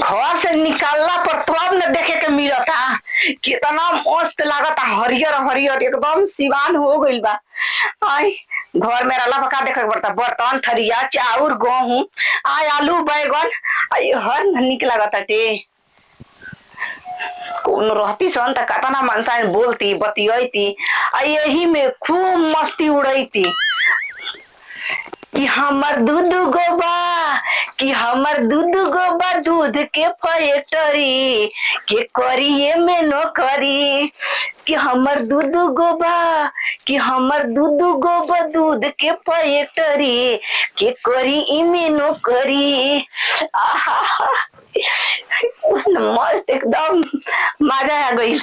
घर से निकालला पर तब न देखे के मिलता कितना मस्त लागता हरियर हरियर एकदम सिवान हो गइल बा आई घर में रहला पर का देखे के पड़ता बर्तन थरिया चाउर गेहूं आय आलू बैगन आई हर न निक लागता टे कौन रहती सन त कतना मनसा बोलती बतियती आ यही में खूब मस्ती उड़ैती कि हमर दूध गोबा कि हमर दूध गोबा दूध के फैक्टरी के करिए में नौकरी कि हमर दूध गोबा कि हमर दूध गोबा दूध के फैक्टरी के करी इमे नौकरी आहा मस्त एकदम मजा आ गई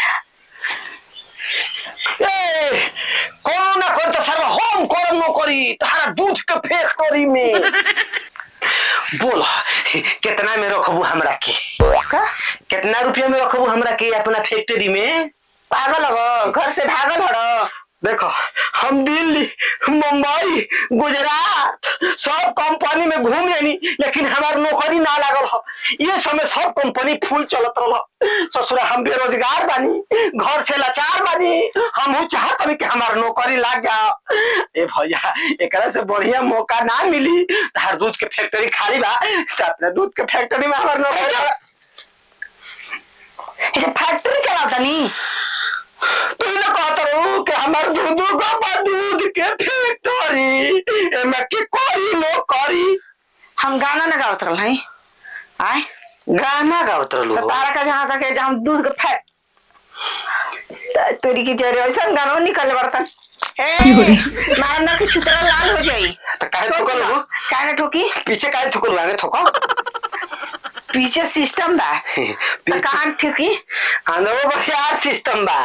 ए कौन ना कर तो सर्व होम करम नो करी तारा दूध के फैक्टरी में बोल कितना में रखबू हमरा के का कितना रुपया में रखबू हमरा के अपना फैक्ट्री में पागल हो घर से भागल हो देखो हम दिल्ली मुंबई गुजरात सब कंपनी में घूम लेनी लेकिन हमार नौकरी ना लागल हो ये समय सब कंपनी फुल चलत रहा ससुरा हम बेरोजगार बानी घर से लाचार बानी हम चाहत हमी कि हमार नौकरी लाग जाओ ए भैया एकरा से बढ़िया मौका ना मिली तार दूध के फैक्ट्री खाली बा तो अपने दूध के फैक्ट्री में हमार नौकरी फैक्ट्री चलाता नी तू ना कहत रहू कि हमार दूध गोबर दूध के फैक्ट्री एमे के करी नो करी हम गाना ना गावत रहल हई आय गाना गावत रहलू तो तारा का जहाँ तक है जहाँ दूध के फैक तोरी की जरे ऐसा गाना निकल बर्तन ए मारना की छुतरा लाल हो जाई तो काहे थुकल हो काहे ठोकी पीछे काहे थुकल आगे थुको पीछे सिस्टम बा तो कान ठोकी आंदो बढ़िया सिस्टम बा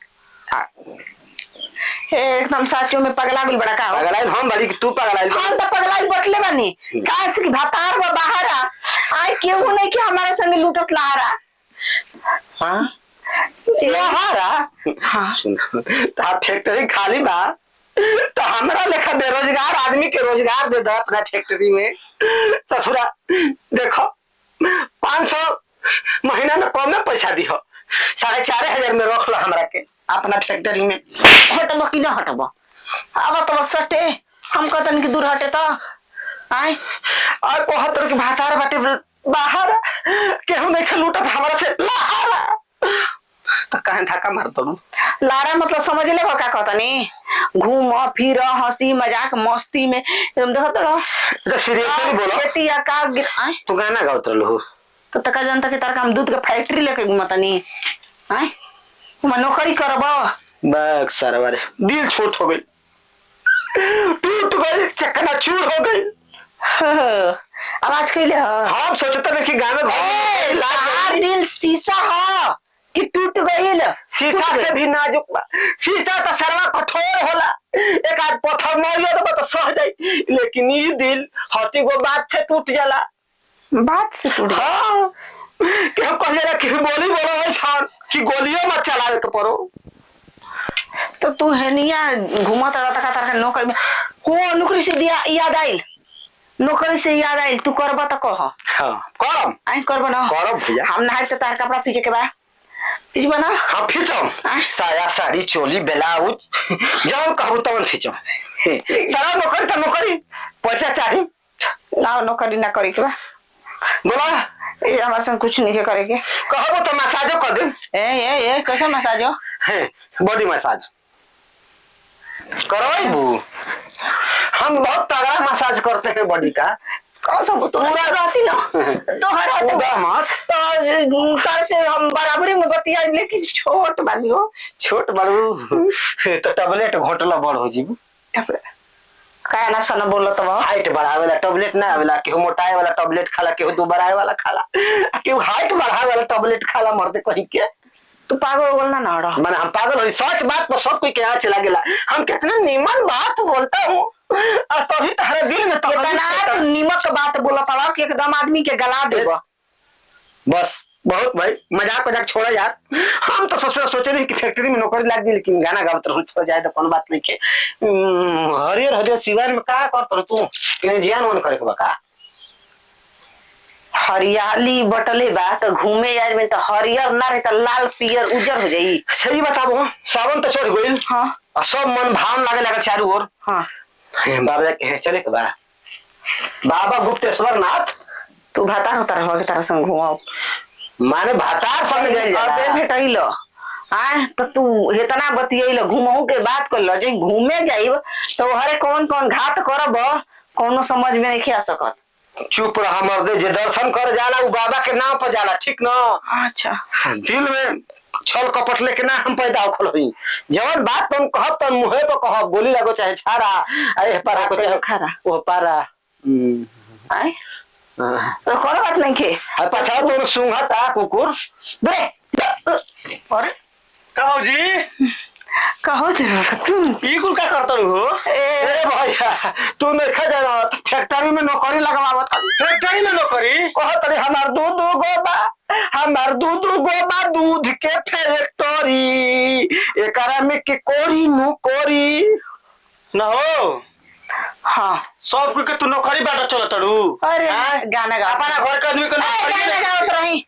ए, एकदम साचो में पगला बिल बड़ा का हो पगलाइल हम बड़ी कि तू पगलाइल हम तो पगला बटले बानी काहे से कि भातार बा बाहर आ आय केहू नहीं कि हमारे संगे लूटत लहारा हां ए, लहारा हाँ सुन ता फैक्ट्री खाली बा तो हमरा लेखा बेरोजगार आदमी के रोजगार दे दो अपना फैक्ट्री में ससुरा देखो पाँच सौ महीना में कम में पैसा दिहो साढ़े चार हजार में रख लो हमरा के अपना फैक्ट्री में हटबो कि ना हटबो अब तो सटे हम कहतन कि दूर हटे तो आय और कोहतर के भातार बाटे बाहर केहू नहीं के लूटत हमरा से लहारा तो कहे धक्का मार दो लारा मतलब समझ ले का कहतनी घूम फिर हंसी मजाक मस्ती में एकदम देखत रहो तो सीरियसली बोलो खेती या का गिर आय तू गाना गावत रहलू तो तका जनता के तार हम दूध के फैक्ट्री लेके घुमतनी आय तुम नौकरी करब बैग सारा बारे दिल छोट हो गई टूट गई चकना चूर हो गई आवाज कैले ह हम सोचते रहे कि गाँव में घर में तहार दिल शीशा ह कि टूट गईल शीशा से भी नाजुक बा शीशा तो सरवा कठोर होला एक आध पत्थर मारियो तो तो सह जाई लेकिन ये दिल हती गो बात से टूट जाला बात से टूट गईल। हाँ कि हम कहले रहे कि बोली बोलो ऐसा कि गोलियों मत चलावे के पड़ो तो तू हेनिया घूमत रहता का तार नौकरी में हो नौकरी से दिया याद आइल नौकरी से याद आइल तू करब त कह हाँ करम आई करब ना करब भैया हम नहाए तो तार कपड़ा पीछे के बा पीछे ना हाँ खींचम आय। साया साड़ी चोली ब्लाउज जब कहू तब खींचम सारा नौकरी तो नौकरी पैसा चाहिए ना नौकरी ना करे के बा बोला ये हमारे संग कुछ नहीं के करे के कहबो तो मसाजो कर दे ए ए ए कैसे मसाज हो बॉडी मसाज करवाई बू हम बहुत तगड़ा मसाज करते हैं बॉडी का कौन सा तो पूरा रहती ना तो हर हाथ होगा मत तो कर से हम बराबरी में बतिया लेकिन छोट बानी हो छोट बड़ू तो टैबलेट घोटला बड़ हो जीबू का ना सना बोलो तो हाइट बढ़ावे वाला टैबलेट ना आवेला केहू मोटाए वाला टैबलेट खाला केहू दुबराए वाला खाला आ केहू हाइट बढ़ावे वाला टैबलेट खाला मरते कहीं के तू पागल बोलना ना रहा माने हम पागल हो सच बात पर सब कोई के यहाँ चला गेला हम कितना नीमन बात बोलता हूँ और तभी तुम्हारे दिल में तो इतना तू नीमक बात बोला पड़ा कि एकदम आदमी के गला देबो बस बहुत भाई मजाक मजाक छोड़ा यार हम तो ससुर सोचे नहीं कि फैक्ट्री में नौकरी लाग दी लेकिन गाना गावत रहूं छोड़ जाए तो कौन बात नहीं के हम्म, हरियर हरियर सिवान में का करत रह तू इन्हें जियान वन करे के बा का हरियाली बटले बा तो घूमे यार में तो हरियर ना रहे तो लाल पियर उजर हो जाई सही बताबो सावन तो चढ़ गइल हाँ आ सब मन भाव लागे लगा चारू ओर हाँ बाबा जा के चले के बा बाबा गुप्तेश्वर नाथ तू भाता होता रहो के तारा संग घुमाओ माने भातार संग गइल अबे जाला भेटैल आय तो तू हेतना बतियैल घुमहू के बात कर लो जे घूमे जाइब तो हरे कौन कौन घाट करब कोनो समझ में नहीं आ सकत चुप रहा मर्दे जे दर्शन कर जाला उ बाबा के नाम पर जाला ठीक न अच्छा दिल में छल कपट लेके ना हम पैदा होखल हई जवन बात तुम कहब तन मुहे पर कहब गोली लगो चाहे छाड़ा अरे पारा को चाहे खारा वो पारा हम्म, आय हाँ। तो कोनो बात नहीं के आ पछा तो सुंघता कुकुर बे अरे कहो जी कहो तेरा तू ई कुल का करत हो ए ए भैया तू नहीं खा जाना फैक्ट्री में नौकरी लगवावत फैक्ट्री में नौकरी कहत रे हमार दूध दू गो बा हमार दूध दू गो बा दूध के फैक्ट्री एकरा में के कोरी नु कोरी न हो हाँ सब के तू नौकरी बाटा चलत रू अरे गाना गा अपना घर के आदमी के ए, नौकरी गाना में- गावत रही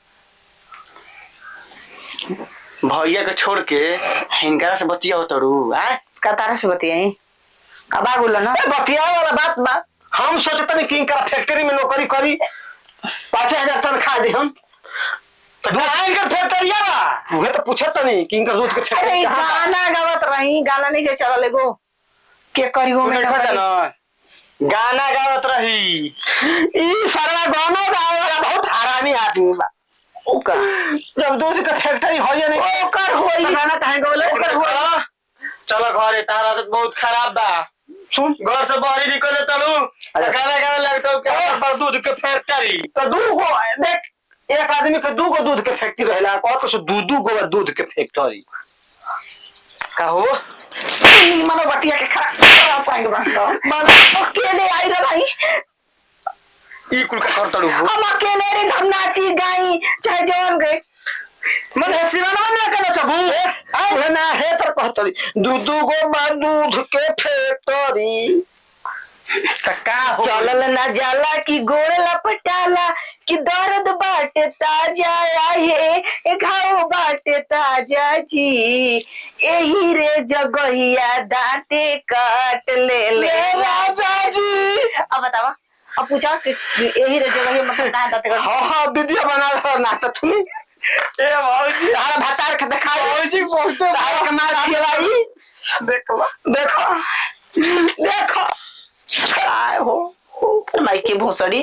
भैया के छोड़ के हिनकरा से बतिया होत रू आ कतार से बतियाई अब आ बोलो ना ए, बतिया वाला बात बा हम सोचतनी कि इनका फैक्ट्री में नौकरी करी पाँच हजार तनख्वाह दे हम इनकर फैक्ट्रिया बा उहे तो पूछत नहीं कि इनकर दूध के अरे फैक्ट्री कहाँ बा? गाना गावत रही गाना नहीं के चलल एगो के करी तू में देखो जना, गाना गावत रही ई सारा गाना गावे वाला बहुत हरामी आदमी बा ओका जब दूध के फैक्ट्री होइए नहीं ओकर होई तो गाना काहे गवले ओकर होई चलो घरे तारा आदत बहुत खराब बा सुन घर से बाहर ही निकले तलू गाना गावे लगता हूँ क्या पर दूध के फैक्ट्री तो दू गो देख एक आदमी के दू गो दूध के फैक्ट्री रहेला और कुछ दू दू गो दूध के फैक्ट्री कहो नी मनो बतिया के खरा खराब पाएंगे बंदो मन अकेले आई रही ई कुल का करतड़ू हम अकेले रे हम नाची गाई चाहे जवन गए मन है सिवाना ना करना सबू आए ना है पर कहतरी दू दू गो बा दूध के फैक्ट्री का हो चलल ना जाला कि गोड़ लपटाला कि दर्द बाटे ताजा आहे ए घाव बाटे ताजा जी एही रे जगहिया दांते काट ले ले राजा जी अब बतावा अब पूछा कि यही रे जगहिया मतलब कहाँ दांते काट हाँ हाँ वीडियो बना रहा नाचत थी ए मौजी हां भतार के दिखा मौजी बहुत हां कमाल खिलाई देखो देखो देखो आए हो माइके भोसड़ी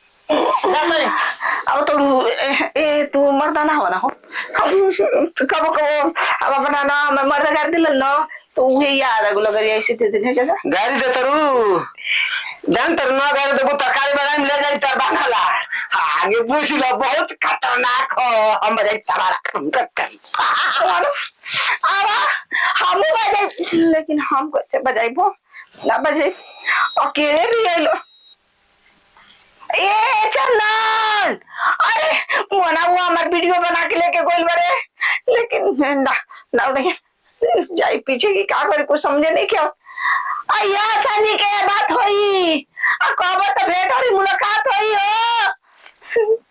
अब तो ए, ए तू मर्दाना हो ना हो कब कब अब अपना ना मैं मर्द कर दिल ना तो वही याद है गुला करी ऐसे दे दे जगह गाड़ी दे तरू जान तर ना गाड़ी देबो तरकारी बनाई ले जाई तर बनाला आगे पूछ लो बहुत खतरनाक हो हम बजाई तबारा कटकरी आवा हम बजाई लेकिन हम कैसे बजाई वो ना बजाई अकेले भी आइलो ए चंदन अरे मोना वो हमार वीडियो बना के लेके गोल बरे लेकिन ना ना नहीं जाई पीछे की का करे कुछ समझे नहीं क्या अया संजी के बात होई आ कब तो भेंट और मुलाकात होई हो